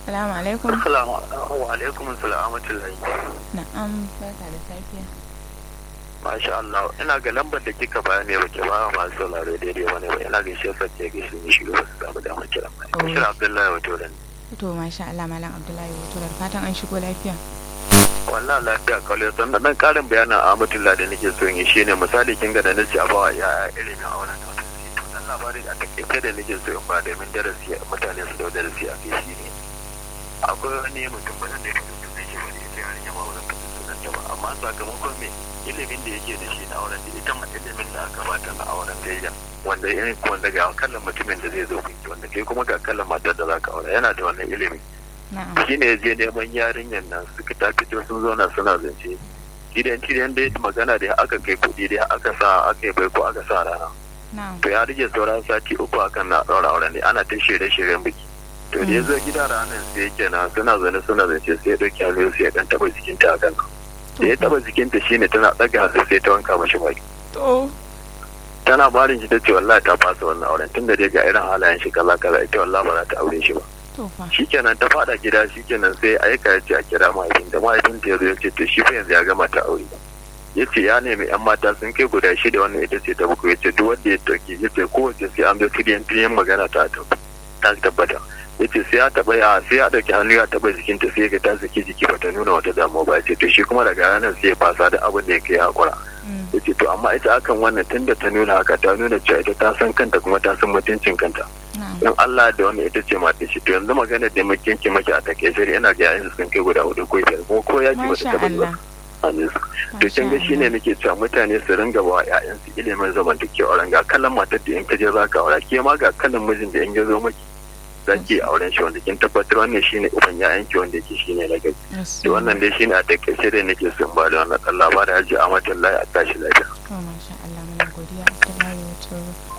Salamu alaikum. Assalamu alaikum salamatullahi. Na'am, barka da safiya. Masha Allah, ina ga lambar da kika bayani ba ke ba masu sauraro daidai wani ba ina gaishe sace ga shi ne shi ba su samu damar kira ba. Oh. Bashir Abdullahi wato da ni. To masha Allah Malam Abdullahi wato da fatan an shigo lafiya. Wallahi lafiya kawai sannan dan karin bayanin Ahmadullah da nake so in yi shine misali kin ga da nace a bawa yaya ilimin auren da wata to dan labari da takaice da nake so in ba domin darasi mutane su da darasi a kai shine akwai wani mutum ba da yake da yake wani ita yarinya ba wannan kafin sunan ta ba amma sakamakon me ilimin da yake da shi na auren da ita ma ilimin da aka bata na auren da ya wanda irin wanda ga kallon mutumin da zai zo kunki wanda kai kuma ga kallon matar da zaka aure yana da wannan ilimi Na'am. shi ne je neman yarinyar nan suka ta fito sun zauna suna zance gidan cidan da magana da aka kai kuɗi da aka sa aka yi bai ko aka sa rana Na'am. to ya rage sauran sati uku akan na ɗaura auren ne ana ta shirye-shiryen biki to da ya zo gida ranar sai yake na suna zane suna zance sai ya ɗauki hannu sai ya ɗan taɓa jikinta a kan da ya taɓa jikinta shine tana ɗaga hannu sai ta wanka mashi baki To. tana barin shi ta ce wallahi ta fasa wannan auren tunda dai ga irin halayen shi kaza kaza ita wallahi ba za ta aure shi ba To fa. shikenan ta fada gida shikenan sai aika ya ce a kira mahaifin da mahaifin ta yazo ya ce to shi fa yanzu ya gama ta aure ya ce ya nemi yan mata sun kai guda shida wannan ita ce ta bakwai ya ce duk wanda ya dauki ya ce kowace sai an bi tiriyan tiriyan magana ta tab- ta tabbata ya ce sai ya taba ya sai ya dauki hannu ya taba jikinta sai ga ta saki jiki bata nuna wata damuwa ba ya ce to shi kuma daga ranar sai ya fasa da abin da ya kai hakura Mm. ya ce to amma ita akan wannan tunda ta nuna haka ta nuna cewa ita ta san kanta kuma ta san mutuncin kanta Na'am. in Allah da wanda ita ce mata shi to yanzu magana da muke ki maki a take shi ina ga yayin sun kai guda hudu ko biyar ko ko yaki bata Masha taba zuwa Allah. amin to kin ga shine nake cewa mutane su ringa ba ƴaƴan su ilimin zamantakewa auren ga kallon matar da in ka je zaka aura ke ma ga kallon mijin da in ya zo maki zaki auren shi wanda kin tabbatar wannan shine uban ƴaƴan ki wanda yake shine na gari Yes. to wannan dai shine a takaice da nake son ba da wannan Allah ba da haji a matan a tashi lafiya To masha Allah muna godiya Abdullahi wato